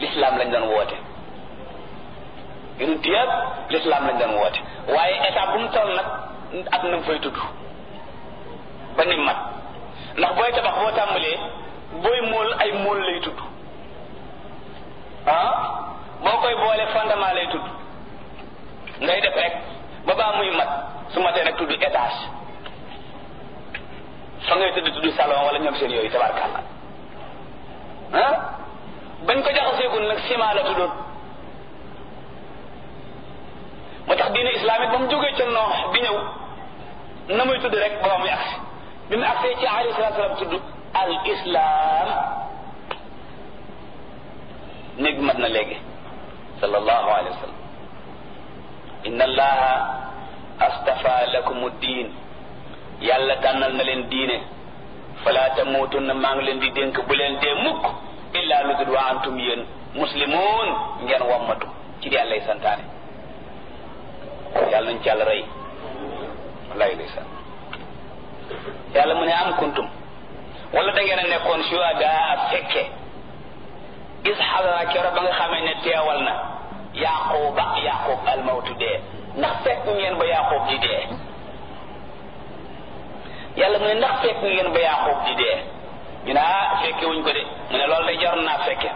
l'islam lañ doon woote yonent yëpp l'islam lañ doon woote waaye état bu mu toll nag ak na mu fay tudd ba ni mat ndax booy tabax boo tàmbalee booy mool ay mool lay tudd ah boo koy boole fondement lay tudd ngay def rek ba baa muy mat su matee nag tudd étage fa ngay tudd tudd salon wala ñoom seen yooyu tabarkàlla ah bañ ko jaxaseegul nag ciment la tuddoon moo tax diine islamique ba mu jógee ca noox bi ñëw na muy tudd rek ba muy agsi bi mu agsee ci alayhi salatu salaam tudd al islam néeg bi mat na léegi sallallahu alayhi wa sallam inna allaha astafa lakum diin yàlla tànnal na leen diine fala tamuutunna maa ngi leen di dénk bu leen dee mukk illa lu dul wa antum yéen muslimun ngeen wammatu ci di yàlla santaane yàlla nañ ci yàlla rey wallahi ndeysaan yàlla mu ne am kuntum wala da ngeen a nekkoon shuhada fekke is xadara kero ba nga xamee ne teewal na yaquba yaqub almawtu dee ndax fekk ngeen ba yaqub di dee yàlla mu ne ndax fekk ngeen ba yaqub di dee ñu ne ah fekke wuñ ko de mu ne loolu day jar naa fekke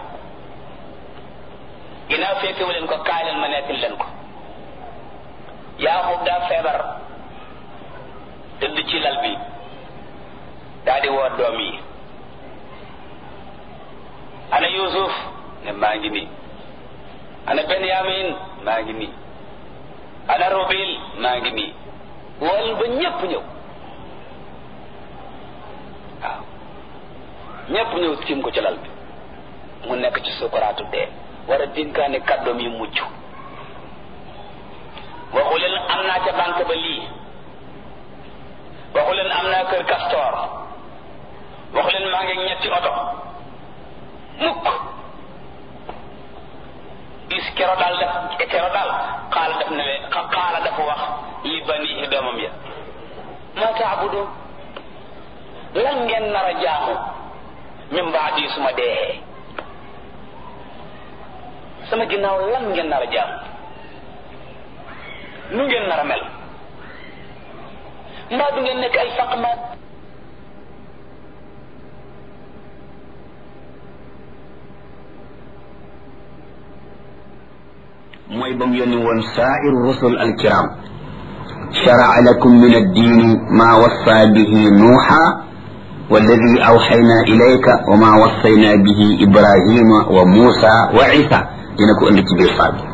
ginnaaw fekke wu leen ko kaay leen ma nekkil leen ko yaqub daa feebar tëdd ci lal bi daa di woo doom yi ana yusuf ne maa ngi nii ana benyamin maa ngi nii ana rubil maa ngi nii wol ba ñépp ñëw waaw ñépp ñëw tiim ko ci lal bi mu nekk ci sukuraatu dee war a dénkaane kàddoom yi mucc waxu leen am naa ca banque ba lii waxu leen am naa kër castor waxu leen maa ngi ñetti oto mukk is kero daal def kero daal xaala def ne leen xaala dafa wax li banihi doomam ya ma taabudu lan ngeen nar a jaamu min baadi suma dee sama ginnaaw lan ngeen nar a jaamu nu ngeen nar a mel mbaa du ngeen nekk ay faqmaat mooy ba mu yónni woon saairu rusul alkiram sharaa lakum min addiini maa wassa bihi nuuxa walladi awxayna ilayka wa maa wassayna bihi ibrahima wa muusa wa isa dina ko indi ci biir saar bi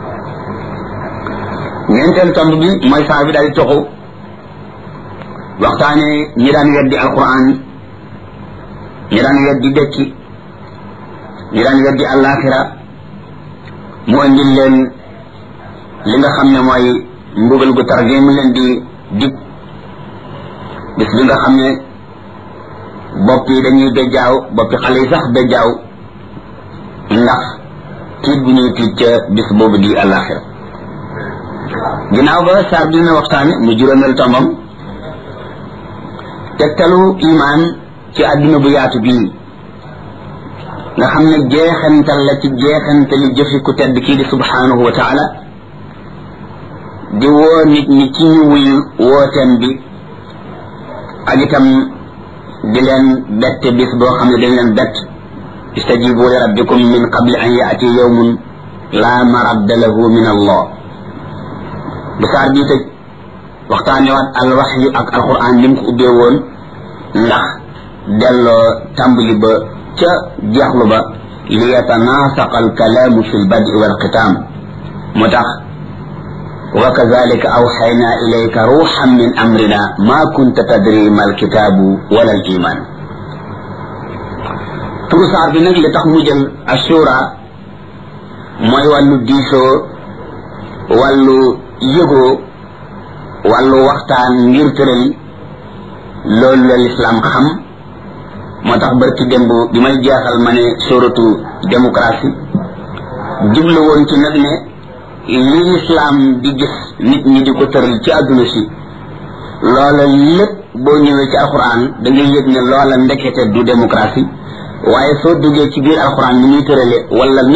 ñeenteel tomb bi mooy saar bi daal di toxu waxtaane ñi daan weddi alquran ñi daan weddi dëkki ñi daan weddi alaxira mu andil leen li nga xam ne mooy mbugal gu tar gi mu leen di dig bis bi nga xam ne bopp yi dañuy bejjaaw boppi xale yi sax bejjaaw ndax tiit bu ñuy tiit ca bis boobu di alaxira ginnaaw ba saar bi dina waxtaane mu juróomeel tombam tegtalu imaan ci àdduna bu yaatu bii nga xam ne jeexantal la ci jeexantali jëfi ku tedd kii di subhanahu wa taala di woo nit ñi ci ñu wuyu wooteem bi ak itam di leen bett bis boo xam ne dañ leen bett istajibu li rabbikum min qabli an yaati yawmun la maradda lahu min allah bu saar bii tëj waxtaanewaat al waxyu ak alquran ni mu ko ubbee woon ndax delloo tàmbali ba ca jeexlu ba li yatanaasaqa alkalaamu fi lbadi walxitaam moo tax wa kazalika awxayna ilayka ruuxan min amrina ma kunta tadri ma alkitaabu wala aliman turu saar bi nag li tax mu jël assura mooy wàllu diisoo wàllu yëgoo wàllu waxtaan ngir tëral loolu la lislaam xam moo tax barki démb bi may jeexal ma ne suratu démocratie jublu woon ci nag ne li lislaam di gis nit ñi di ko tëral ci àdduna si loola lépp boo ñëwee ci alquran da ngay yëg ne loola ndekete du démocratie waaye soo duggee ci biir alquran ni muy tërale wala